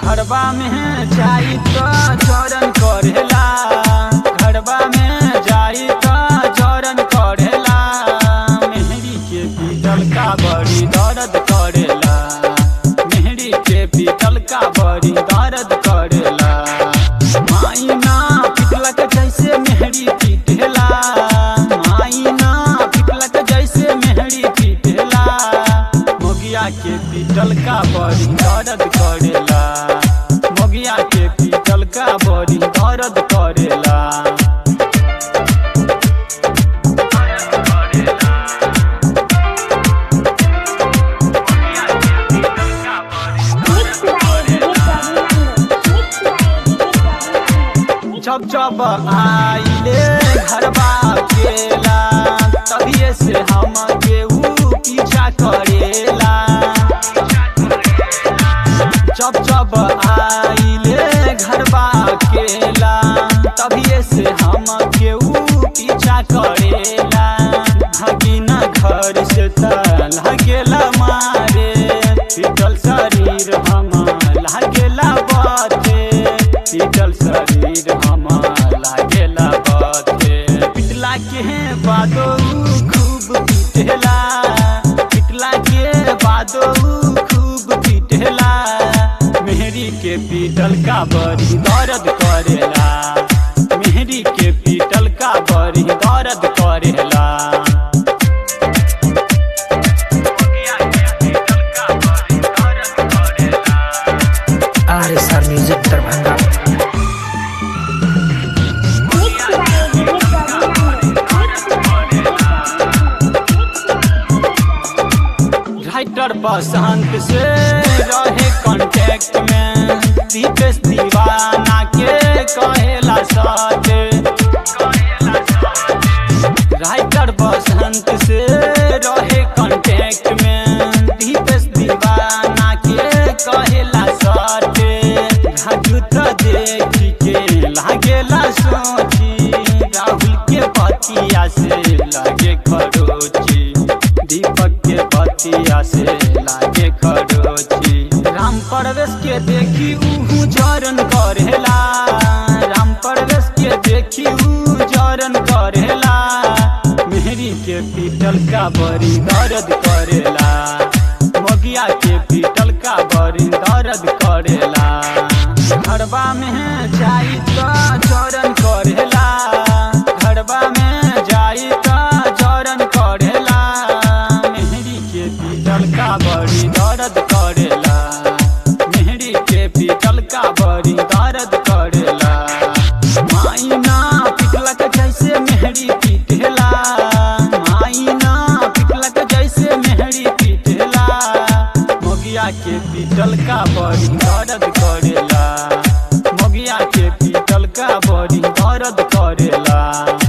घरबा में जाई तो चरण करेला घरबा में जाई तो चरण करेला मेहरी के पीतल का बड़ी दर्द करेला मेहरी के पीतल का बड़ी दर्द करेला माइना पिटलक जैसे मेहरी पीटेला माइना पिटलक जैसे मेहरी पीटेला मोगिया के पीतल का बड़ी दर्द करेला मोगिया के पीतल का बड़ी दर्द करेला Mixed by DJ Fernando. Mixed by DJ Fernando. जब जब आइले घरबा केला तभिए से हम केहू पीछा करेला जब जब आइले घरबा केला तभिए से हम केहू पीछा करेला भगिना घर से त लागेला मारे पीटल शरीर हम लागेला बाते पीटल शरीर हम लागेला बाते पिटला के बादो खूब पीटेला पिटला के बादो खूब पीटेला मेहरी के पीटल का बड़ी दर्द करेला मेहरी के पीटल का बड़ी दर्द करेला R S R music Darbhanga Mixed by DJ Fernando. Mixed by DJ Fernando. Writer Basant से रहे कांटेक्ट में दीपेश दीवाना के कहेला साथ राइटर बसंत से रहे कांटेक्ट में दीपेश दीवाना के कहेला साथ राजू तो देख के लागेला सोची राहुल के पतिया से लागे खरोची दीपक के बतिया से लागे खरोची राम परवेश के देखी ऊ जरन करेला राम परवेश के देखी ऊ जरन करेला मेहरी के पीटल का बड़ी दर्द करेला मोगिया के पीटल का बड़ी दर्द करेला घरबा में जाई तो चरण करेला घरबा में जाई तो चरण करेला मेहरी के पीतल का बड़ी दर्द करेला मेहरी के पीतल का बड़ी दर्द करेला माइना पिटलक जैसे मेहरी पीटेला माइना पिटलक जैसे मेहरी पीटेला मोगिया के पीतल का बड़ी दर्द करेला मोगिया के पीतल का बड़ी दर्द करेला